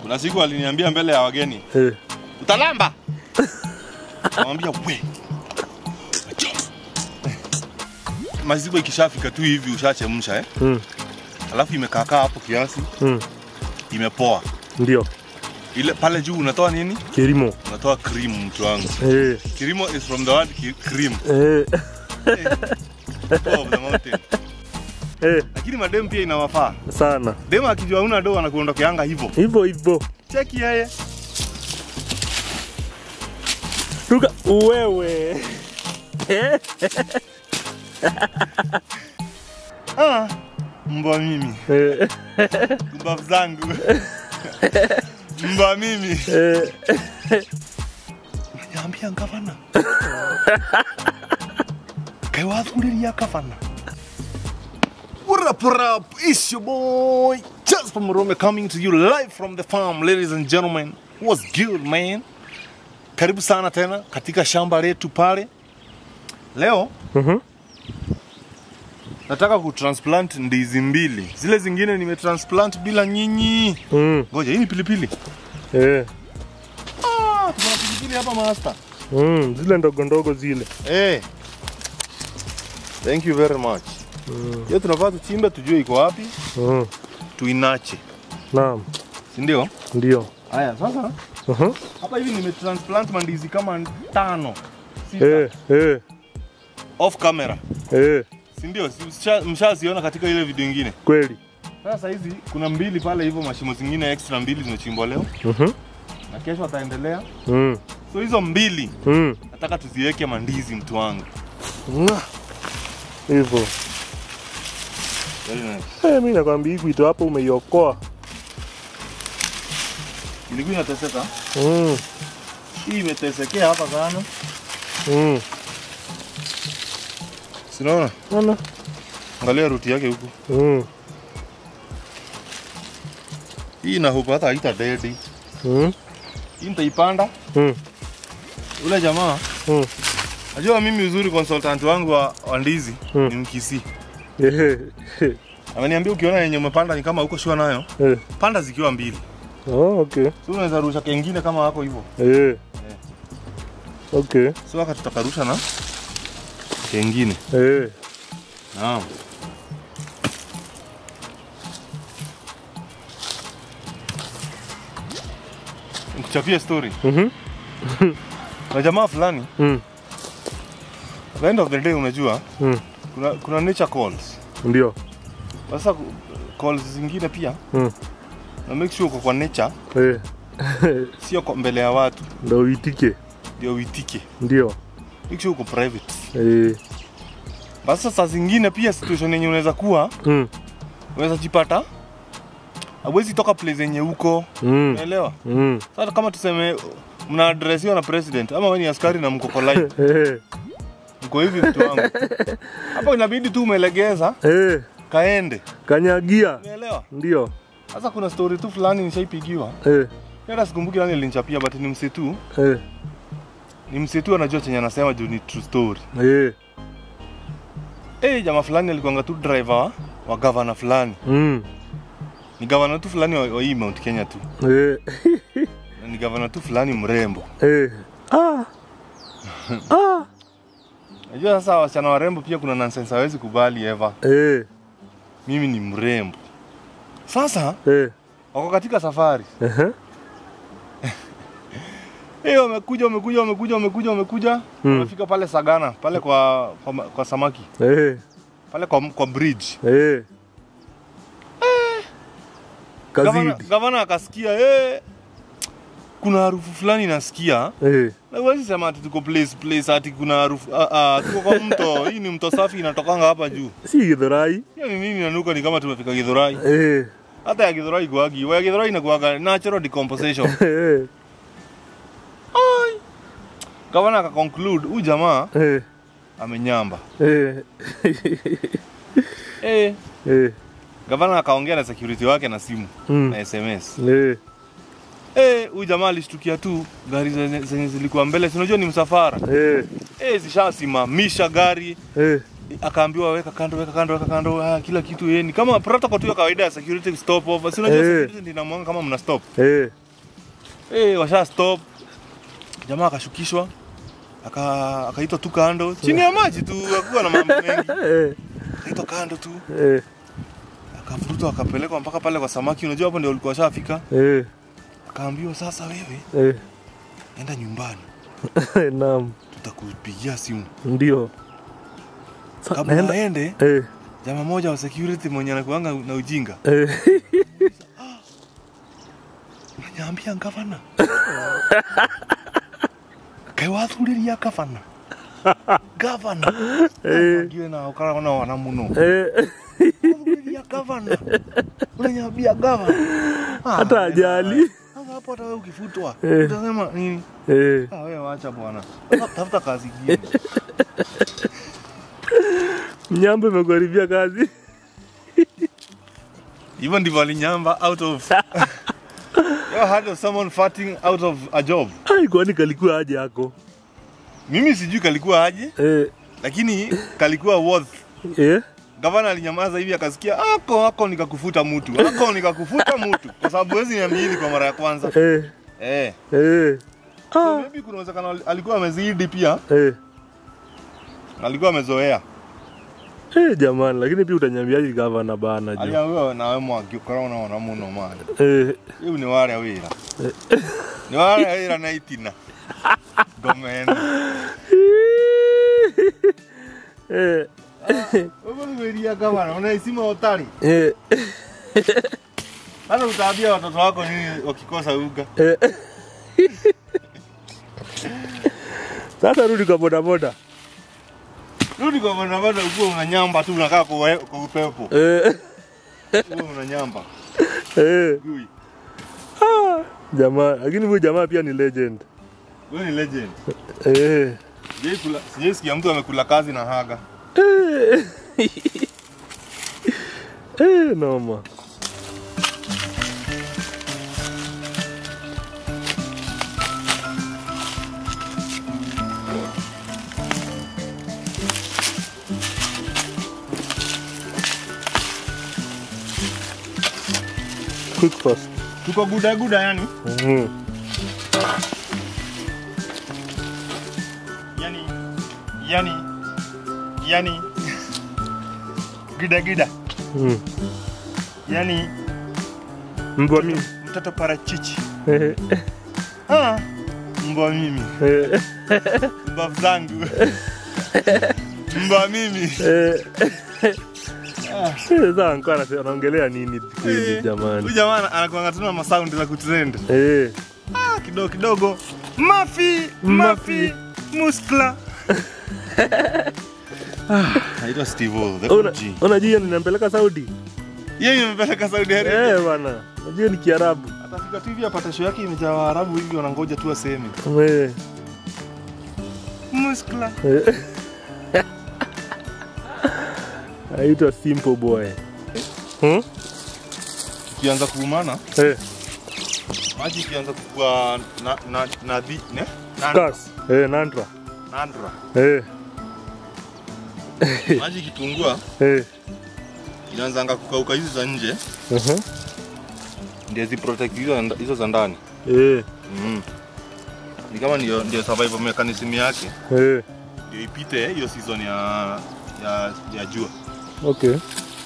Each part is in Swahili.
Kuna siku aliniambia mbele ya wageni, Eh. utalamba. Namwambia we. Acha. Maziwa ikishafika tu hivi ushachemsha eh? Mm. Alafu imekaakaa hapo kiasi, Mm. imepoa. Ndio. Ile pale juu unatoa nini? Kilimo. Unatoa cream mtu wangu. Eh. Kirimo is from the word ki- cream. Eh. Top of the mountain. Eh. Lakini madem pia inawafaa. Sana. Dem akijua una do anakuondokeanga hivyo. Hivyo hivyo. Cheki yeye. Ruka wewe. Eh. Ah, mbwa mimi. Eh. Mbavu zangu. Mbwa mimi. Eh. Nyambia gavana. Kaiwathuriria gavana. What up, what up? It's your boy, Jasper Murome coming to you live from the farm, ladies and gentlemen. What's good, man? Karibu sana tena katika shamba letu pale. Leo Mhm. nataka kutransplant ndizi mbili. Zile zingine nimetransplant bila nyinyi. Mm. Ngoja, hii ni pilipili. Eh. Ah, tuna pilipili hapa master. Mm. Zile ndogo ndogo zile. Eh. Thank you very much. Mm. Hiyo tunafaa tuchimbe tujue iko wapi, Mm. tuinache. Naam. Si ndio? Ndio. Haya, sasa Mhm. hapa hivi nimetransplant mandizi kama tano. Sita. Eh. Eh. Off camera. Eh. Si ndio? Si- msha- Mshaziona katika ile video nyingine. Kweli. Sasa hizi kuna mbili pale hivyo mashimo zingine extra mbili zimechimbwa leo Mhm. na kesho ataendelea. Mm. So hizo mbili Mm. nataka tuziweke mandizi mtu wangu. Mwah. Hivyo. Very nice. Eh, mimi nakwambia hii kuito hapo umeiokoa. Ilikuwa inateseka. Mm. Hii imetesekea hapa sana. Mm. Sinaona? Ona. Angalia ruti yake huku. Mm. Hii na hope hata haita dedi. Mm. Hii nitaipanda. Mm. Ule jamaa Mm. najua mimi uzuri consultant wangu wa, wa ndizi Mm. ni Mkisi. Eh. Ameniambia ukiona yenye umepanda ni kama uko shua nayo, Eh. panda zikiwa mbili. Oh, okay. So unaweza rusha kengine kama wako hivyo. Eh. Okay. So waka tutakarusha na kengine. Eh. Naam. Nikuchapie story. Mhm. Na jamaa fulani, Mm. at the end of the day unajua Mm. kuna, kuna nature calls. Ndio. Sasa ku- calls zingine pia Mm. na make sure uko kwa nature, Eh. sio kwa mbele ya watu Ndio uitike. ndio uitike. Ndio. Make sure uko private. Eh. Basi sasa zingine pia situation yenye unaweza kuwa Mm. unaweza jipata hauwezi toka place yenye uko, Mm. unaelewa? Mm. Sasa kama tuseme mna adresiwa na president ama wewe ni askari na mko polite, Eh. mko hivi mtu wangu, hapo inabidi tu umelegeza Eh. kaende, Kanyagia. unaelewa? Ndio. Sasa kuna story tu fulani nishaipigiwa, Eh. hata sikumbuki nani alinichapia, but ni msetu, Eh. ni msetu anajua chenye anasema juu ni true story. Eh. Eh, jamaa fulani alikuanga tu driver wa, wa governor fulani, Mm. ni governor tu fulani wa, wa hii Mount Kenya tu, Eh. na ni governor tu fulani mrembo. Eh. Ah. Ah. Najua sasa wasichana warembo pia kuna nonsense hawezi kubali ever. Eh. Mimi ni mrembo. Sasa Eh. wako katika safari. Ehe. Eh, wamekuja wamekuja wamekuja wamekuja wamekuja. Mm. Wamefika pale Sagana, pale kwa kwa, ma- kwa samaki, Eh. pale kwa kwa bridge. Eh. Gavana, Kazidi. gavana akasikia eh kuna harufu fulani nasikia. Eh. Na huwezi sema ati tuko place place ati kuna harufu ah, ah, tuko kwa mto. Hii ni mto safi inatokanga hapa juu. Si Githurai. Hiyo ni nini inanuka ni kama tumefika Githurai. Eh. Hata ya Githurai kuagi, ya Githurai inakuaga natural decomposition. Eh. Ai. Gavana akaconclude huyu jamaa Eh. amenyamba. Eh. Eh, Eh. gavana akaongea na security wake na simu Mm. na SMS. Eh. Eh, huyu jamaa alishtukia tu gari zenye zenye zilikuwa mbele, si unajua ni msafara. Eh. Eh, zishasimamisha gari, Eh. akaambiwa weka kando weka kando weka kando ah, kila kitu yeye ni kama protocol tu ya kawaida ya security stop over si unajua Eh. security ndio inamwanga kama mna stop Eh. eh washa stop jamaa akashukishwa aka akaitwa tu kando chini ya maji tu akuwa na mambo mengi Eh. akaitwa kando tu Eh. akavurutwa akapelekwa mpaka pale kwa samaki unajua hapo ndio walikuwa washafika Eh. akaambiwa sasa wewe Eh. enda nyumbani Naam. tutakupigia simu Ndio. Sa- kabla naenda- aende Eh. jamaa moja wa security mwenye anakuanga na ujinga Eh. nanyambia gavana kaiwathuriria gavana gavana ndiwe na ukarona wana muno Eh. wathuriria gavana unanyambia gavana Ah, Hata ajali. sasa hapo hata wewe ukifutwa Eh. utasema nini Eh. ah wewe wacha bwana Sasa tafuta kazi ingine Mnyambo imekuharibia kazi. hivyo ndivyo alinyamba out of you heard of someone farting out of a job Ai, kwani kalikuwa aje yako? mimi sijui kalikuwa aje Eh. lakini kalikuwa worth Eh. gavana alinyamaza hivi akasikia ako ako nikakufuta mtu ako nikakufuta mtu kwa sababu wezi niamini kwa mara ya kwanza Eh. eh Eh. so Ah. maybe kuna uwezekano ali- alikuwa amezidi pia Eh. alikuwa amezoea Eh, jamani, lakini pia utanyambiaje gavana bana jo. aliambiwa nawe mwaki ukorona ona muno mani Eh. iu ni ware wira ni ware wira na itina domeni Eh. Wewe gavana unaisima utari Eh. hata utaambia watoto wako nini wakikosa uga Eh. Sasa rudi kwa bodaboda. rudi kwa barabara ukuwa unanyamba tu unakaa kwa we- kwa upepo Eh. uwe unanyamba Eh. Gui. Ah. Jamaa, lakini huyu jamaa pia ni legend. wewe ni legend Eh. Sijai kula- sijai sikia mtu amekula kazi na haga Eh. Eh, noma. Quick fast. tuko guda guda yani Mhm. yani yani yani gida gida Mhm. yani Mbwa mimi. mtoto parachichi Eh. ah, mbwa mimi Eh. mbwa zangu mbwa mimi Eh. Sasa alikuwa anase- anaongelea nini kweli jamani? huyu jamaa anakuanga tuna masaundi za kutrend Eh. ah, kidogo kidogo mafi Mafi. mafi muskla naitwa steve O, the Una- OG. Unajua ninampeleka Saudi? yeye imepeleka saudi arabia Eh bwana. Unajua ni Kiarabu. atafika tu hivi apata show yake imejaa waarabu hivi wanangoja tu aseme Eh. muskla Eh. Aitwa Simple Boy. Hmm? ikianza kuumana Eh. maji ikianza kukua na, na, na, vi- ne? Nandra. Kas. Eh, Nandra. Nandra. Eh. maji ikipungua Eh. inaanzanga kukauka hizi za nje Uh-huh. ndio ziprotect hizo, nda- hizo za ndani Eh. mm. ni kama ndio, ndio survival mechanism yake Eh. ndio ipite hiyo season ya, ya, ya jua Okay.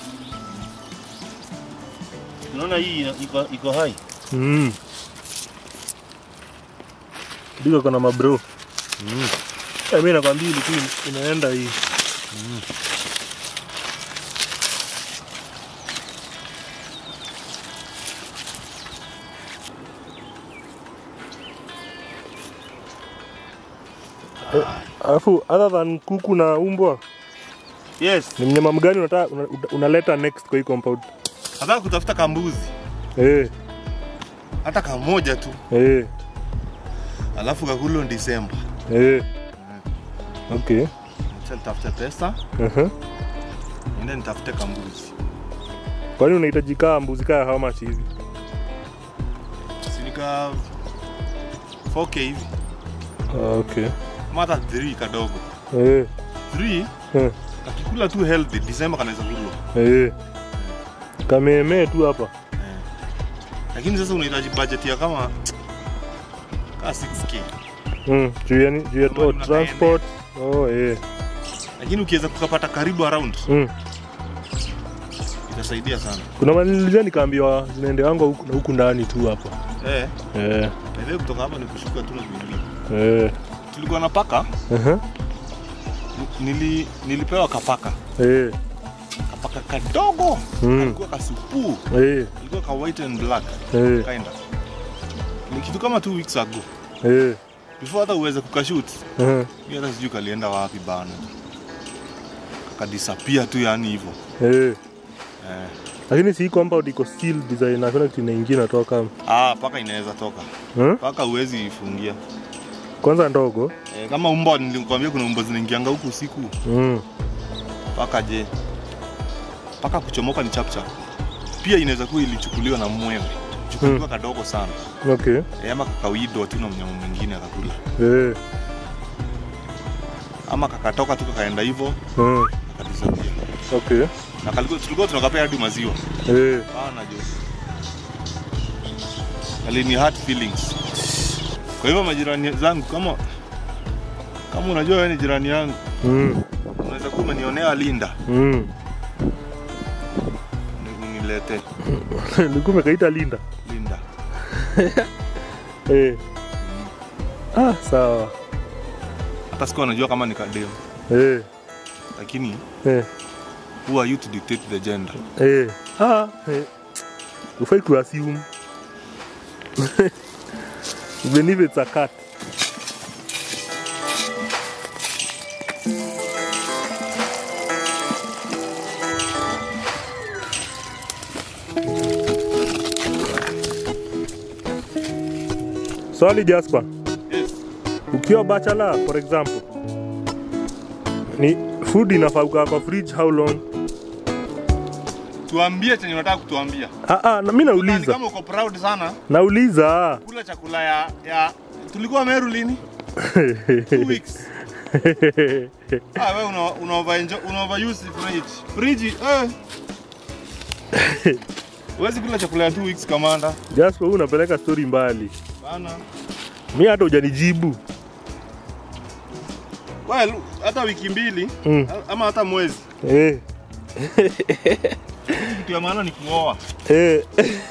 unaona hii ina- iko, iko hai Mm. Ndiko kuna mabro. mm. Eh, mimi nakwambia ilikuwa inaenda hii. Eh, Alafu other than kuku na umbwa, yes ni mnyama mgani unataka una- unaleta next kwa hii compound? nataka kutafuta kambuzi Eh, hata kamoja tu eh, alafu kakulo Disemba eh. Okay. acha nitafute pesa Uh-huh. ende nitafute kambuzi Kwani unahitaji kaa mbuzi kaa how much hivi? sinika 4k hivi Ah, okay. mata 3 kadogo Eh. 3 Eh. kakikula tu healthy December kanaweza kulwa Eh. Kameemee tu hapa. lakini sasa unahitaji budget ya kama ka 6k Mm, juu ya ni- juu ya Kama oh, tuna transport. Oh, eh. lakini ukiweza kukapata karibu around Mm. itasaidia sana Kuna manilizia nikaambiwa zinaendeangwa huku na huku ndani tu hapa. eh Eh. na kutoka hapa ni kushuka tu na kuingia Eh. tulikuwa na paka Aha. nili, nilipewa kapaka Eh. kapaka kadogo Mm. alikuwa kasupuu Eh. alikuwa ka white and black Eh. kinda ni kitu kama two weeks ago Eh. before hata uweze kukashoot Aha. mi hata sijui kalienda wapi bana kakadisapia tu yani hivyo Eh. eh. Lakini si compound iko still design hakuna kitu inaingia natoka. ah, paka inaweza toka Hmm? paka uwezi ifungia Kwanza ndogo. eh, kama umbwa nilikwambia kuna umbwa zinaingianga huku usiku Mm. paka je paka kuchomoka ni chapchap pia inaweza kuwa ilichukuliwa na mwewe chukuliwa kadogo sana Okay. eh, ama kakawidwa tu na mnyama mwingine akakula Eh. ama kakatoka tu kakaenda hivyo Mm. kakadisapia Okay. na kalikuwa tulikuwa tunakapea hadi maziwa Eh. Bana jo. Alini hurt feelings. Kwa hivyo majirani zangu kama kama unajua wewe ni jirani yangu, Mm. unaweza kuwa umenionea Linda, Mm. ni- unilete Nilikuwa umekaita Linda. Linda. Eh. Ah, sawa. Hata sikuwa najua kama ni kadem, Eh. lakini Eh. who are you to dictate the gender? Eh. Ah, eh. Ufai ku assume. Even if it's a cat. Swali Jasper, Yes. ukiwa bachelor for example, ni food inafaa kukaa kwa fridge how long? Tuambie chenye unataka kutuambia. Ah, ah, na mimi Ni nauliza. kama uko proud sana Nauliza. kula chakula ya, ya tulikuwa Meru lini? Two weeks. Ah, wewe una, una, overenjoy- una overuse fridge. Fridge, eh. Huwezi kula chakula ya two weeks kamanda. Jasper, wewe unapeleka story mbali. Bana. Mi hata hujanijibu. Well, hata wiki mbili Mm. ama hata mwezi. Eh, Kitu ya maana ni kuoa. eh.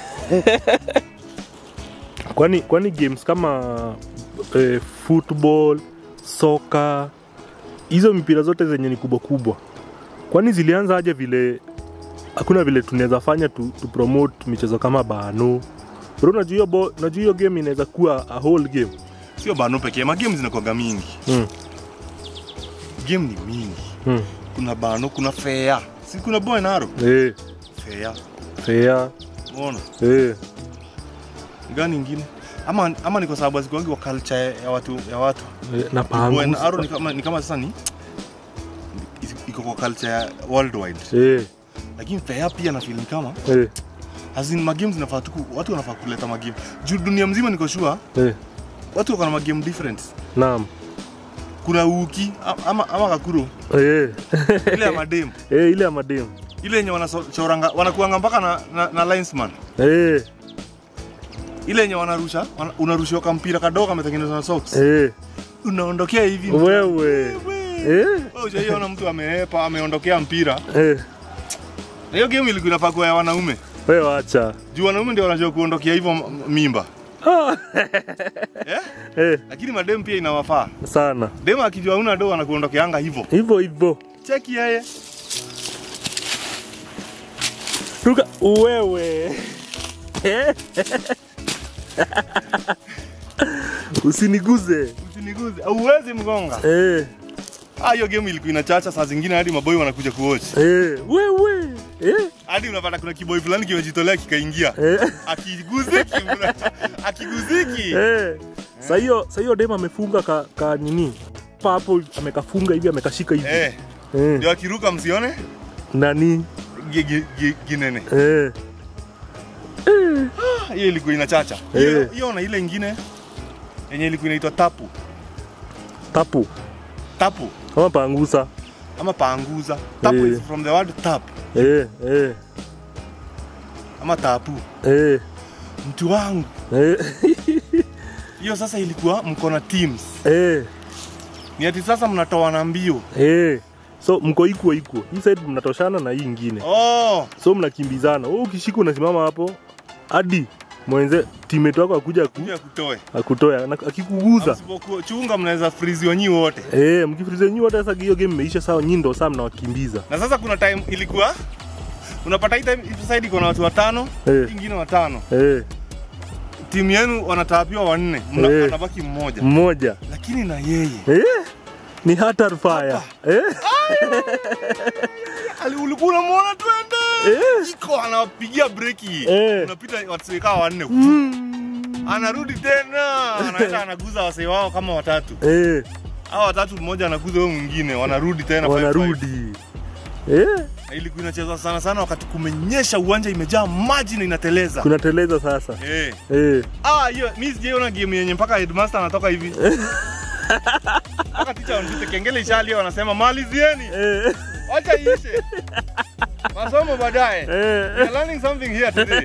kwani kwani games kama eh, football, soka, hizo mipira zote zenye ni kubwa kubwa, kwani zilianza aje vile hakuna vile tunaweza fanya tu, tu promote michezo kama bano bro, unajua hiyo bo- unajua hiyo game inaweza kuwa a whole game Sio bano pekee, magame zinakuwaga mingi. mm. Game ni mingi. Mm. Kuna bano, kuna fair. Si kuna boy naro? Eh, Fair. fair Unaona? eh. Ni Gani ingine? Ama ama ni kwa sababu azikuangi wa culture ya watu ya watu. Eh, na Boy pangu naro ni kama ni kama sasa ni iko kwa culture ya worldwide. eh, Lakini fair pia na feel ni kama eh, as in magame zinafaa tu ku- watu wanafaa kuleta magame. Juu dunia mzima niko sure eh. watu wako na magame different. Naam. Kuna uki a- ama ama kakuro Eh. ile ya madem eh, ile ya mademu ile yenye wanachoranga wanakuanga mpaka na, na, na linesman eh, ile yenye wanarusha wana, unarushiwa kampira kadogo kametengenezwa na socks eh. unaondokea hivi Wewe Wewe. eh, Wewe hujaiona mtu ameepa ameondokea mpira eh. na hiyo game ilikuwa inafaa kuwa ya wanaume Wewe wacha juu wanaume ndio wanajua kuondokea hivyo m- mimba ah. eh? eh, lakini madem pia inawafaa sana dem akijua una do anakuondokeanga hivyo hivyo hivyo cheki yeye tuka wewe Eh. usiniguze usiniguze auwezi mgonga eh, ah hiyo game ilikuwa inachacha saa zingine hadi maboy wanakuja kuwatch eh. wewe eh, hadi unapata kuna kiboy fulani kimejitolea kikaingia eh. akiguziki mna- akiguziki Eh. Sa hiyo sa hiyo dem amefunga ka, ka nini papo amekafunga hivi amekashika hivi eh eh. ndio akiruka msione nani gi- gi- gi- ginene eh. Ah, hiyo ilikuwa inachacha hiyo Eh. hiyo na ile ingine yenye ilikuwa inaitwa tapu tapu tapu kama pangusa ama panguza tap Eh. is from the word tap eh, eh, ama tapu eh, mtu wangu eh, hiyo sasa ilikuwa mko na teams eh, ni ati sasa mnatoana mbio eh. so mko ikuo ikuo hii side mnatoshana na hii ingine oh, so mnakimbizana wewe ukishika unasimama hapo hadi mwenze teammate wako akuja aku, kuja kutoe akutoa na akikuguza Msipokuwa- chunga mnaweza friziwa nyi wote eh mkifrize nyinyi wote sasa hiyo game imeisha sawa nyinyi ndio saa mnawakimbiza na sasa kuna time ilikuwa unapata hii time hii side iko na watu watano Eh. hii ingine watano eh timu yenu wanataapiwa wanne mna- Eh. anabaki mmoja mmoja lakini na yeye eh ni hatar fire eh Ali- ulikuwa unamwona twende Eh. iko anawapigia breki Eh. unapita wasikaa wanne Mm. anarudi tena anaenda anaguza wasee wao kama watatu eh hao watatu mmoja anaguza huyo mwingine wanarudi tena 5-5. wanarudi eh Na ilikuwa inachezwa sana sana wakati kumenyesha uwanja imejaa maji na inateleza kunateleza sasa eh. eh Ah, hiyo mi sijaiona game yenye mpaka headmaster anatoka hivi mpaka ticha wanapita kengele ishalia wanasema malizieni eh wacha iishe masomo baadaye eh We're learning something here today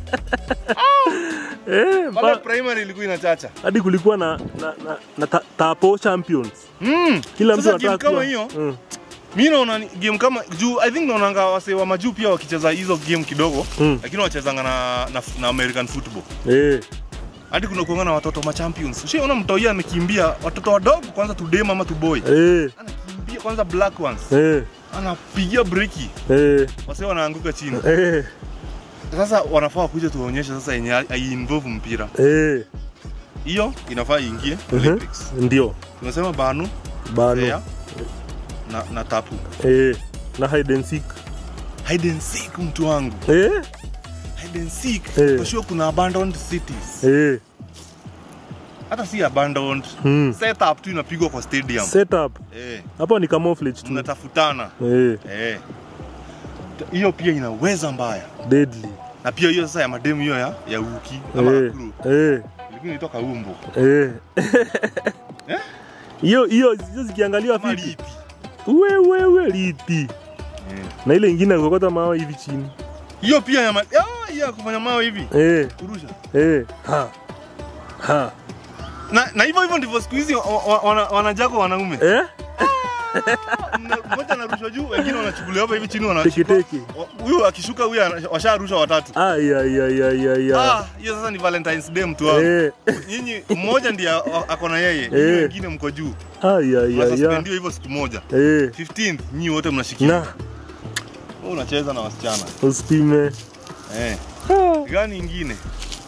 eh pale mpa- primary ilikuwa inachacha hadi kulikuwa na na, na, na ta, tapo champions mm. kila mtu Sasa game anataka kama kuwa- hiyo mm. mi naona ni game kama juu i think naonanga wase wa majuu pia wakicheza hizo game kidogo Mm. lakini wachezanga na, na, na american football eh hadi kuna kuanga na watoto ma champions ushaona mtoia amekimbia watoto wadogo kwanza tudem ama tuboy eh anakimbia kwanza black ones eh anapigia breki eh wase wanaanguka chini eh sasa wanafaa kuja tuwaonyeshe sasa yenye aiinvolve mpira eh hiyo inafaa iingie Mhm. olympics ndio tunasema banu bano Thea, na, na tapu eh na hide and seek hide and seek mtu wangu eh hide and seek Eh. for sure kuna abandoned cities eh hata si abandoned hmm. setup tu inapigwa kwa stadium setup eh hapo ni camouflage tu mnatafutana eh eh hiyo pia inaweza mbaya deadly na pia hiyo sasa ya mademu hiyo ya ya uki ama eh nakuru eh ilikuwa inatoka umbo eh Eh? hiyo hiyo hizo zikiangaliwa kama vipi lipi we we we liti eh. na ile ingine kokota mawe hivi chini hiyo pia ya ma- ah, hiyo ya kufanya mawe hivi eh kurusha eh ha ha na na hivyo hivyo ndivyo siku hizi wa- wa- wana- wanajako wanaume eh Mna- mmoja anarushwa juu wengine wanachukuliwa hapa hivi chini teke wanashika teke Wa- huyu akishuka huyu ana- washarusha watatu ai ai ai ai ai ai Ah, hiyo sasa ni valentines day mtu wangu eh nyinyi mmoja ndiye a- a- ako na yeye nyinyi Eh. wengine mko juu ai ai ai ai mnasuspendiwa hivyo siku moja eh 15th nyinyi wote mnashikiwa na Wewe unacheza na wasichana usipime eh Ah, gani ingine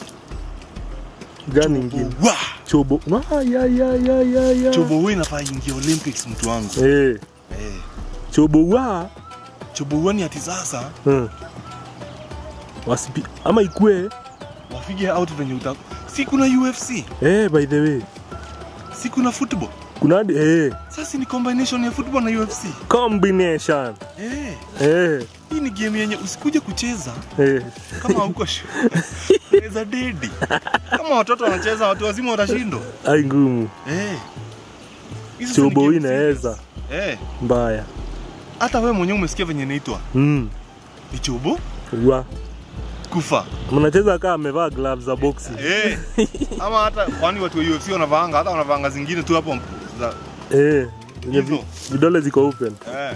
gani ingine wa chobo ai ai ai ai ai ai. chobo wewe inafaa ingia olympics mtu wangu eh eh chobo wa chobo wewe ni ati sasa hmm. wasipi ama ikue wafige out venye uta si kuna UFC eh by the way si kuna football kuna hadi eh sasa ni combination ya football na UFC combination eh eh hii ni game yenye usikuje kucheza eh kama huko unaweza dedi kama watoto wanacheza watu wazima watashindwa ai ngumu eh Hizi sasa ni chobo game inaweza serious. eh mbaya hata wewe mwenyewe umesikia venye inaitwa mm. ni chobo wa kufa mnacheza kaa amevaa gloves za boxing eh ama hata kwani watu wa UFC wanavaanga hata wanavaanga zingine tu hapo za eh zenye vi- Hizo. vidole ziko open eh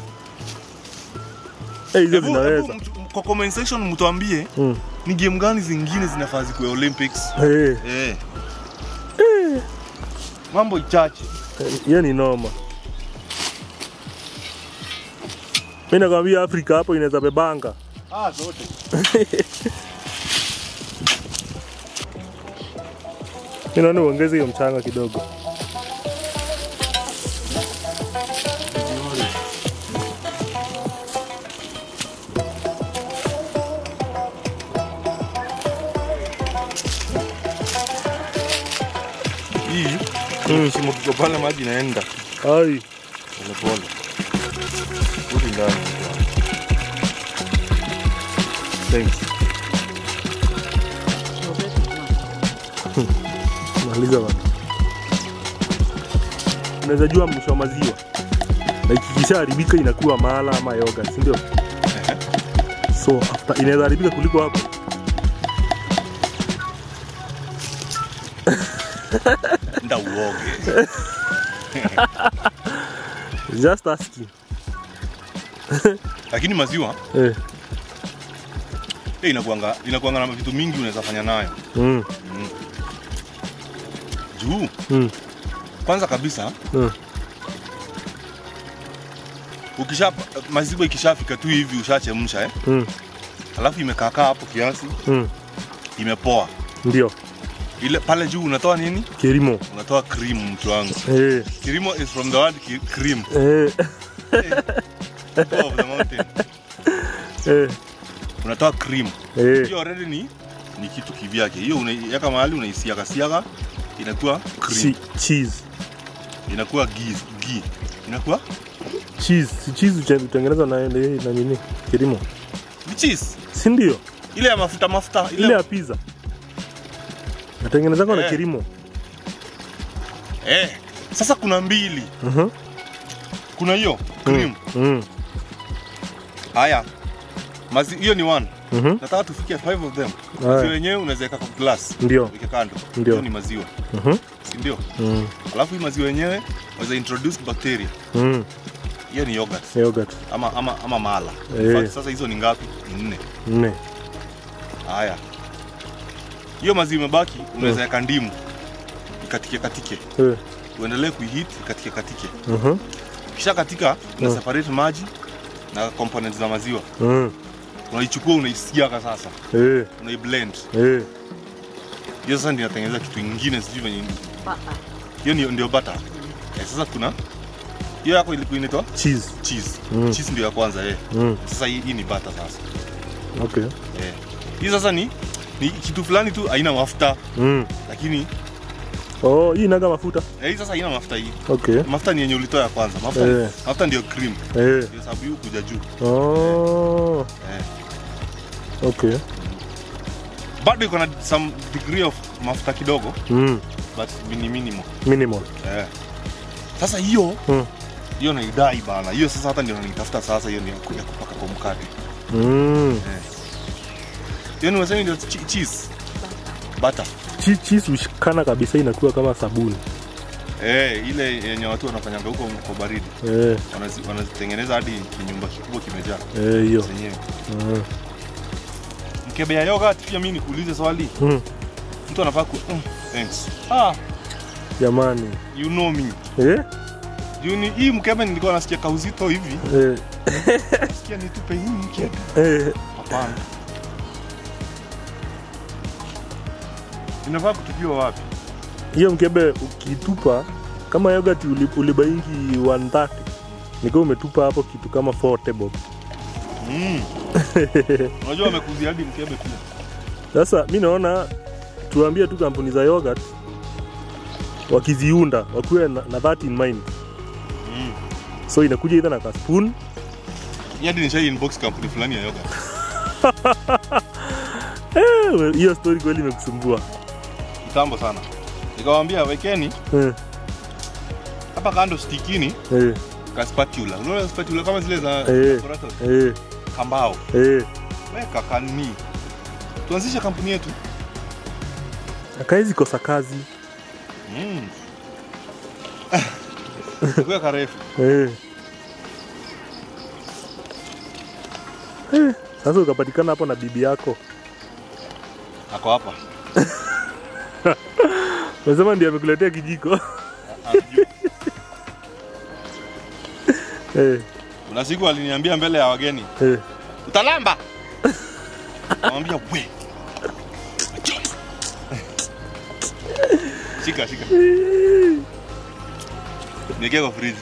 eh hizo Hebu- zinaweza hebu mtu- kwa comment section mtuambie mm. ni game gani zingine zinafaa zikuwe Olympics eh eh mambo ichache hiyo ni noma mi nakwambia afrika hapo inaweza bebanga ah zote mi naona uongeze hiyo mchanga kidogo hii Mm. shimo kiko pale maji inaenda ai pole pole rudi ndani thanks maliza bana unaweza jua mwisho wa maziwa na ikishaharibika inakuwa mala ama yoga si ndio so after inaweza haribika kuliko hapo nda uoge just asking lakini maziwa eh. eh, inakuanga inakuanga na vitu mingi unaweza fanya nayo mm. juu Mm. kwanza kabisa Mm. ukisha maziwa ikishafika tu hivi ushachemsha eh? Mm. alafu imekaakaa hapo kiasi Mm. imepoa ndio ile pale juu unatoa nini kirimo unatoa cream mtu wangu eh. kirimo is from the word ki- cream Eh. top of the mountain Eh. unatoa cream Eh. hiyo already ni ni kitu kivyake hiyo unaiweka mahali unaisiaga siaga inakuwa cream Chi- cheese inakuwa ghee ghee inakuwa cheese si cheese uche- hutengenezwa na, na, na nini kirimo ni cheese si ndio ile ya mafuta mafuta ile, ile ya pizza natengenezanga na Eh. kirimo eh sasa kuna mbili Mhm. kuna hiyo cream Mm. haya mazi hiyo ni one Mhm. nataka tufike five of them Haya. maziwa yenyewe unaweza weka kwa glass Ndio. weke kando Ndio. hiyo ni maziwa Mhm. si ndio Mm. alafu hii maziwa yenyewe unaweza introduce bacteria Mm. hiyo ni yogurt Yogurt. ama ama ama mala Eh. In fact, sasa hizo ni ngapi ni nne Nne. haya hiyo maziwa imebaki unaweza weka ndimu ikatike katike Eh. uendelee kuihit ikatike katike Mhm. kisha katika una Mm. separate maji na components za maziwa Mm. unaichukua unaisiaga sasa Eh. unaiblend Eh. hiyo sasa ndio inatengeneza kitu ingine sijui venye hiyo ndio, ndio butter eh, sasa kuna hiyo yako ilikuwa inaitwa Cheese. cheese Mm. cheese ndio ya kwanza eh. Mm. sasa hii, hii ni butter sasa Okay. eh. hii sasa ni ni kitu fulani tu haina mafuta Mm. lakini Oh, hii inaga mafuta. eh, hii sasa haina mafuta hii Okay. mafuta ni yenye ulitoa ya kwanza mafuta, Eh. mafuta ndio cream Eh. ndio sababu hii kuja juu Oh. eh. Okay. bado iko na some degree of mafuta kidogo Mm. but ni minimal Minimal. eh. sasa hiyo Mm. hiyo naidai bana hiyo sasa hata ndio nanitafuta sasa hiyo ni ya ku- ya kupaka kwa mkate Mm. hiyo ni wasemi ndio chi- cheese butter Che- Cheese ushikana kabisa inakuwa kama sabuni. eh, ile yenye watu wanafanyanga huko kwa baridi Eh. Wanazi- wanazitengeneza hadi kinyumba kikubwa kimejaa Eh, hiyo. zenyewe Mm. mkebe ya yogurt pia mimi nikuulize swali Mm. mtu anafaa ku mm, thanks ah Jamani. you know me Eh? juu ni hii mkebe nilikuwa nasikia kauzito hivi Eh. nasikia nitupe hii mkebe Eh. hapana inafaa kutupiwa wapi hiyo mkebe ukitupa kama yogurt uli- ulibaingi 130 nikiwa umetupa hapo kitu kama 4 table mm. unajua wamekuzia hadi mkebe pia sasa mi naona tuambie tu kampuni za yogurt wakiziunda wakuwe na, na that in mind mm. so inakuja idha na ka spoon Hii hadi nishai inbox kampuni fulani ya yogurt Eh, hiyo story kweli imekusumbua kitambo sana nikawaambia wekeni eh, hapa kando stikini eh, ka spatula unaona spatula kama zile za Eh. laboratory eh, kambao eh. weka kani tuanzishe kampuni yetu akaezi kosa kazi mm. kuwa karefu eh. Eh, sasa ukapatikana hapo na bibi yako ako hapa Unasema ndiye amekuletea kijiko. Anajua. eh, kuna siku aliniambia mbele ya wageni eh. utalamba namwambia we John. shika shika niekee kwa friji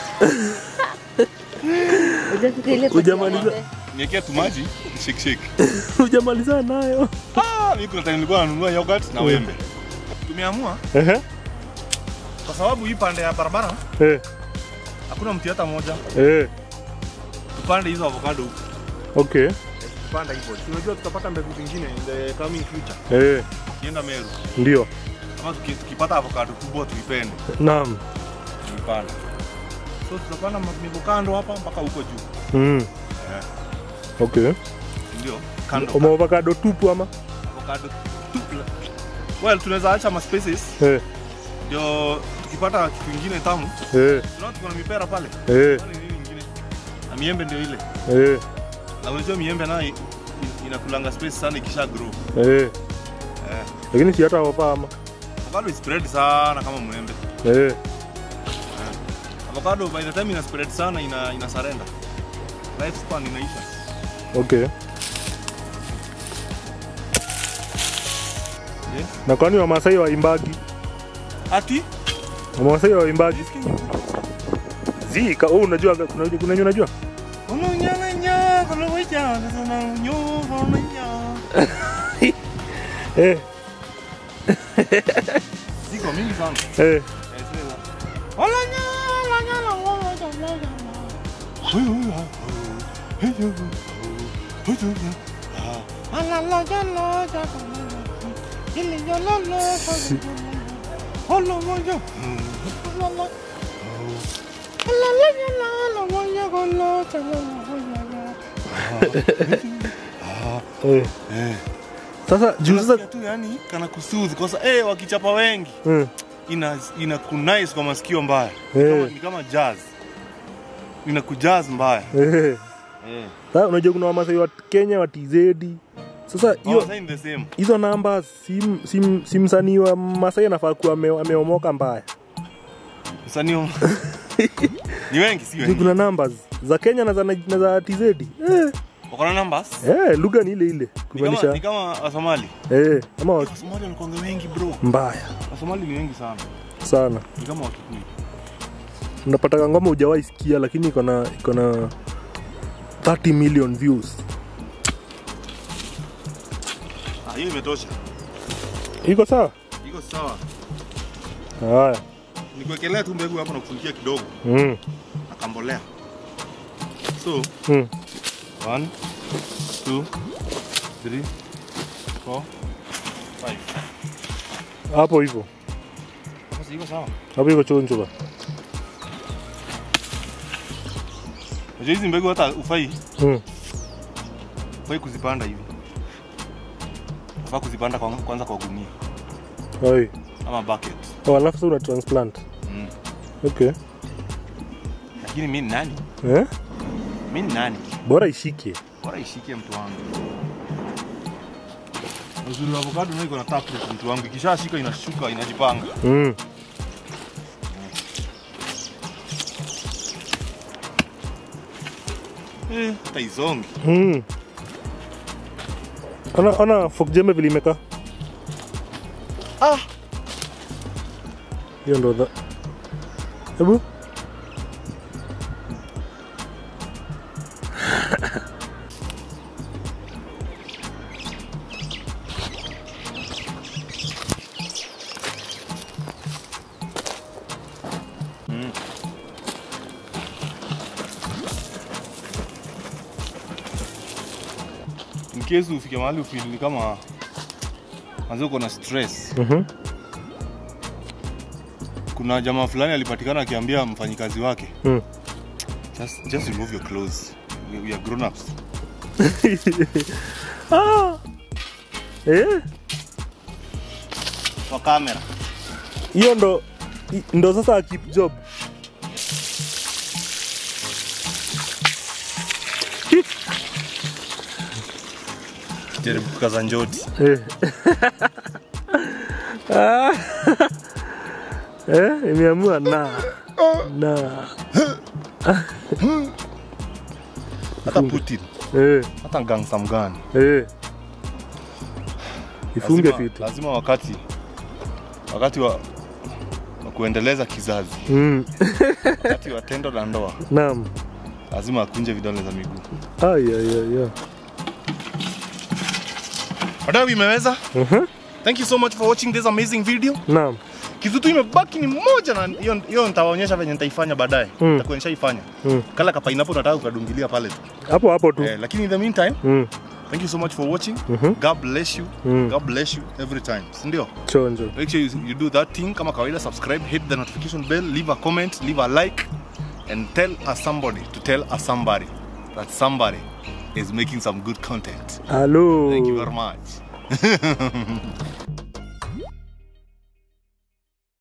Hujamaliza niekee tu maji shake shake hujamaliza nayo. Ah, mimi kuna time nilikuwa nanunua yogurt na wembe tumeamua Ehe. kwa sababu hii pande ya barabara Eh, hakuna mti hata moja eh. tupande hizo avocado huku Okay. tupanda hivyo Si unajua tutapata mbegu zingine in the coming future Eh, kienda meru ndio. ama tuki- tukipata avocado kubwa tuipende Naam. tuipande so tutapanda miko kando hapa mpaka huko juu Mm. Eh. Okay. ndio kando Uma avocado tupu ama? avocado tu well tunaweza acha ma spaces Eh. ndio tukipata kitu kingine tamu Eh. tunaona tuko na mipera pale Eh. Pale nini ingine na miembe ndio ile Eh. na unajua miembe nayo i- inakulanga space sana ikisha grow Eh. eh Lakini si hata wapa ama. avocado is spread sana kama mwembe Eh. avocado by the time ina spread sana ina ina surrender life span inaisha Okay. yes Na kwani Wamasai waimbagi? ati Wamasai waimbagi? Zika, oh, unajua kuna kuna unajua? Ununyanganya koloweja sana nyuva ununya Eh. ziko mingi sana Eh. Eh, sasa. Olanya olanya la olanya olanya Huyu huyu huyu huyu Ala la ja la ja Ili ya la la Hola moja La la La la ya la la moja kola cha la Eh. Eh Sasa juu sasa Unasikia tu yani kana kusoothe kwa sababu eh wakichapa wengi Mm. ina ina kunice kwa masikio mbaya. Eh. Kama, ni kama jazz. Ina kujazz mbaya. Eh. Eh. Sasa unajua kuna Wamasai wa Kenya wa TZ. Sasa Hiyo hiyo sign the same. hizo namba si, si, si msanii wa Masai anafaa kuwa ame, ameomoka mbaya. Msanii wa- ni wengi si Juu wengi. kuna numbers za Kenya na za, na za TZ. Eh. Wako na numbers? Eh, lugha ni ile ile Ni kama kumaanisha ni kama Wasomali. eh, ama wa- Wasomali wanakuanga wengi bro. mbaya Wasomali ni wengi sana. sana. Ni kama Wakikuyu. Unapata ngoma hujawahi sikia lakini iko na iko na 30 million views. Ah, hiyo imetosha. Iko sawa? Iko sawa. Haya. Nikuwekelea tu mbegu hapo na kufunikia kidogo Mm. na kambolea. So, Mm. One, two, three, four, five. Hapo hivyo. Hapo si iko sawa? Hapo iko chonjo ba. Unajua hizi mbegu hata ufai Mm. ufai kuzipanda hivi. Ufaa kuzipanda kwa, kwanza kwa gunia Oi. ama bucket. Oh, alafu sasa una transplant. Mm. Okay. Lakini mimi ni nani? Eh? Mimi ni nani? Bora ishike. Bora ishike mtu wangu. Uzuri wa avocado nayo iko na taproot mtu wangu. Ikishashika inashuka inajipanga. Mm. Eh, hata izongi. Mm. Ona ona fork jembe vile imekaa. Ah, Hiyo ndo dha. Hebu. in case ufike mahali ufeel ni kama manze uko na stress. Mhm. Kuna jamaa fulani alipatikana akiambia mfanyikazi wake Mm. just, just remove your clothes. We, we are grown ups. Ah. Eh? Kwa kamera. Hiyo ndo i- ndo sasa keep job. Jaribu kukaza njoti. Eh. Ah. Eh, imeamua na na Hata Putin, eh hata gangsta mgani. eh ifunge Lazima- fiti. Lazima wakati wakati wa, wa kuendeleza kizazi, Mm. wakati wa tendo la ndoa, Naam. lazima akunje vidole za miguu. Ai ai ai. ai. Wadau, imeweza. Mhm. Thank you so much for watching this amazing video. Naam. Kitu tu imebaki ni moja na hiyo hiyo nitawaonyesha venye nitaifanya baadaye. Mm. Nitakuonyesha ifanya. Mm. Kala ka pineapple nataka ukadungilia pale tu. Hapo hapo tu. Eh, lakini in the meantime, Mm. thank you so much for watching. Mhm. God bless you. Mm. God bless you every time. Si ndio? Chonjo. Make sure you, you do that thing kama kawaida, subscribe, hit the notification bell, leave a comment, leave a like. and tell a somebody to tell a somebody that somebody is making some good content. Halo. Thank you very much.